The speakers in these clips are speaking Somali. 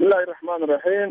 bismillahi raxmaan raxiim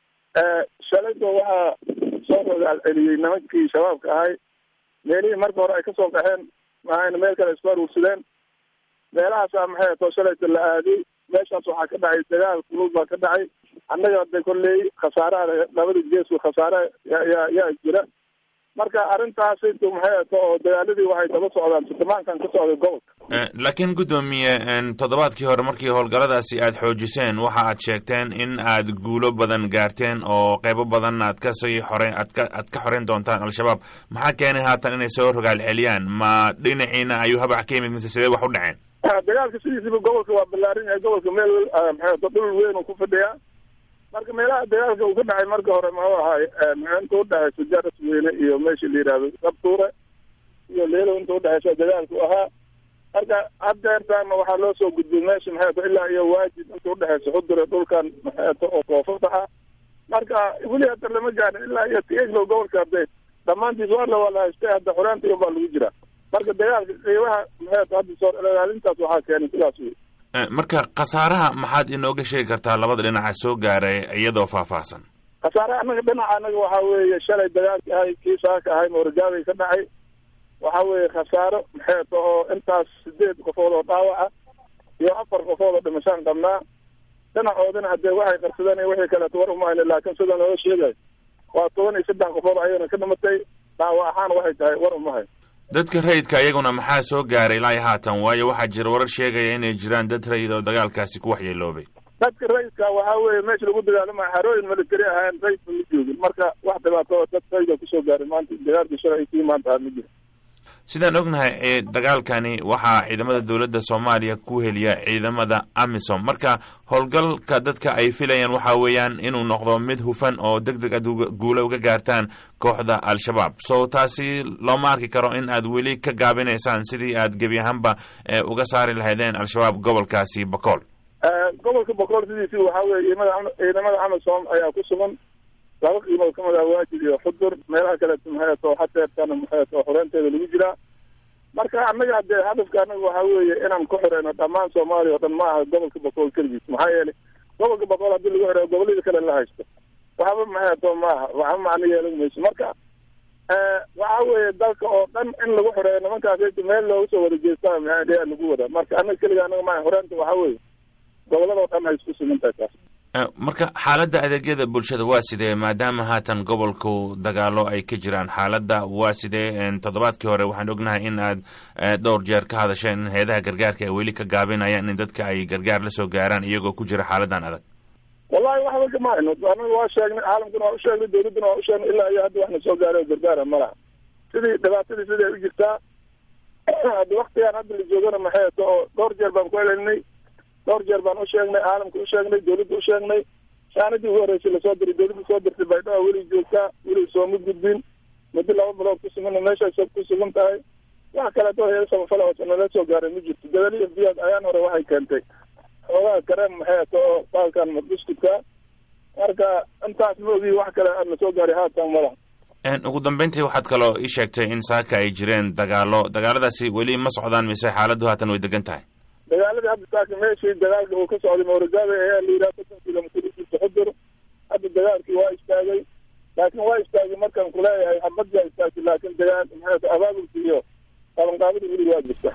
shalayba waxaa soo rogaal celiyey nimankii shabaabka ahay meelihii marka hore ay kasoo qaxeen maxayna meel kale isku aruursadeen meelahaasa maxay atoo shalayta la aaday meeshaas waxaa ka dhacay dagaal kulul baa ka dhacay annaga de kolley khasaaraha labada geesku khasaare yaa yaa jira marka arrintaas intu maxay ato oo dagaaladii waxay daba socdaan sildhibaankan ka socday gobolka laakiin guddoomiye toddobaadkii hore markii howlgalladaasi aad xoojiseen waxa aad sheegteen in aad guulo badan gaarteen oo qeybo badan aad kasii xore aad ka aad ka xoreyn doontaan al-shabaab maxaa keenay haatan inay soo rogaal celiyaan ma dhinaciina ayuu habac ka yimid mise sidee wax u dhaceen dagaalka sidiisiba gobolka waa ballaarin yahay gobolka meel maxay ato dhul weyn uu ku fadhiyaa marka meelaha dagaalka uu ka dhacay marka hore muxuu ahaay inta udhexaysa jaras weyne iyo meesha la yihahdo sabtuure iyo leelo inta udhexaysa dagaalku ahaa marka haddeertaana waxaa loo soo gudbiyey meesha maxay ato ilaa iyo waajid inta udhexaysa xudure dhulkan maxay ato oo koofada ah marka weli hadda lama gaarin ilaa iyo tieglo gobolka hadde dhammaantiis waa la wala haystay hadda xoraantiga baa lagu jiraa marka dagaalka qiibaha maxay ato hadda soo ilaalintaas waxaa keenay sidaas wey marka khasaaraha maxaad inooga sheegi kartaa labada dhinaca soo gaaray iyadoo faahfaahsan khasaaraha annaga dhinaca annaga waxaa weeye shalay dagaalki ahay kii saaka ahay moorgaabay ka dhacay waxa weeye khasaaro maxay ato oo intaas sideed qofood oo dhaawaca iyo afar qofood oo dhimashaan qabnaa dhinacoodina haddee waxay qarsadeen iyo wixii kaleeto war umayna laakiin sida looga sheegayo waa toban iyo saddex qofood ayagana ka dhimatay dhaawac ahaan waxay tahay war umahay dadka rayidka iyaguna maxaa soo gaaray ilaa haatan waayo waxaa jira warar sheegaya inay jiraan dad rayid oo dagaalkaasi ku waxyeeloobay dadka rayidka waxaa weeye meesha lagu dagaalamayo xarooyin military ahaan rayidka ma joogin marka wax dhibaato dad rayida kusoo gaaray maanta dagaalkii shalay kii maanta ah ma jiro sidaan ognahay dagaalkani waxaa ciidamada dowladda soomaaliya ku heliya ciidamada amisom marka howlgalka dadka ay filayaan waxa weeyaan inuu noqdo mid hufan oo deg deg aad guula uga gaartaan kooxda al-shabaab so taasi looma arki karo in aad weli ka gaabinaysaan sidii aad gebi ahaanba uga saari lahaydeen al-shabaab gobolkaasi bakool gobolka bakool sidiisi waxaa weye ciidamada amisom ayaa ku sugan laba qiimood kamid ah waajid iyo xudur meelaha kaleeto maxay ato hadeertana maxay ato xoreynteeda lagu jiraa marka annaga hadee hadafka annaga waxaa weeye inaan ku xoreyno dhammaan soomaaliya oo dhan ma aha gobolka bakool keligiis maxaa yeelay gobolka bakool haddii lagu xoreeyo gobollada kale la haysto waxba maxay ato maaha waxba macno yeelan mayso marka waxa weeye dalka oo dhan in lagu xoreeyo nimankaas meel looga soo wada jeestaa maxaa lagu wada marka annaga keliga annaga maaha xoreynta waxaa weeye gobolada oo dhan ay isku sugan tahay taas marka xaaladda adeegyada bulshada waa sidee maadaama haatan gobolku dagaalo ay ka jiraan xaaladda waa sidee toddobaadkii hore waxaan ognahay in aad dhowr jeer ka hadasheen in hay-adaha gargaarka ay weli ka gaabinayaan in dadka ay gargaar la soo gaaraan iyagoo ku jira xaaladan adag wallahi waxba kama hayno anaga waa sheegnay caalamkuna waa usheegnay dawladduna waa usheegnay ilaa iyo hadda waxna soo gaaray oo gargaara ma laha sidii dhibaatadii sidii ay u jirtaa hadda waktigaan hadda la joogana maxay ato oo dhowr jeer baan ku celinay dhowr jeer baan usheegnay caalamka usheegnay dawladda usheegnay shaanadii ugu horreysay lasoo diray dawladda soo dirtay baydhaba weli joogtaa weli sooma gudbin muddo laba bilood ku sugan meeshaas ku sugan tahay wax kaleeto heer samafala oo nala soo gaaray ma jirto dabali f b s ayaan hore waxay keentay xoogaha kareem maxay ato oo baalkan madbuskudka marka intaas ma ogi wax kale aad na soo gaaray haatan mala ugu dambeyntii waxaad kaloo ii sheegtay in saaka ay jireen dagaalo dagaaladaasi weli ma socdaan mise xaaladdu haatan way degan tahay dagaaladii hadda saaka meeshii dagaalka uu ka socday moorogaabe ayaa la yidhaha soddon kilomitr ujiirta xudur hadda dagaalkii waa istaagay laakiin waa istaagay markaan kuleeyahay xabad baa istaagtay laakiin dagaal maxay abaabulka iyo qabanqaabada weli waa jirta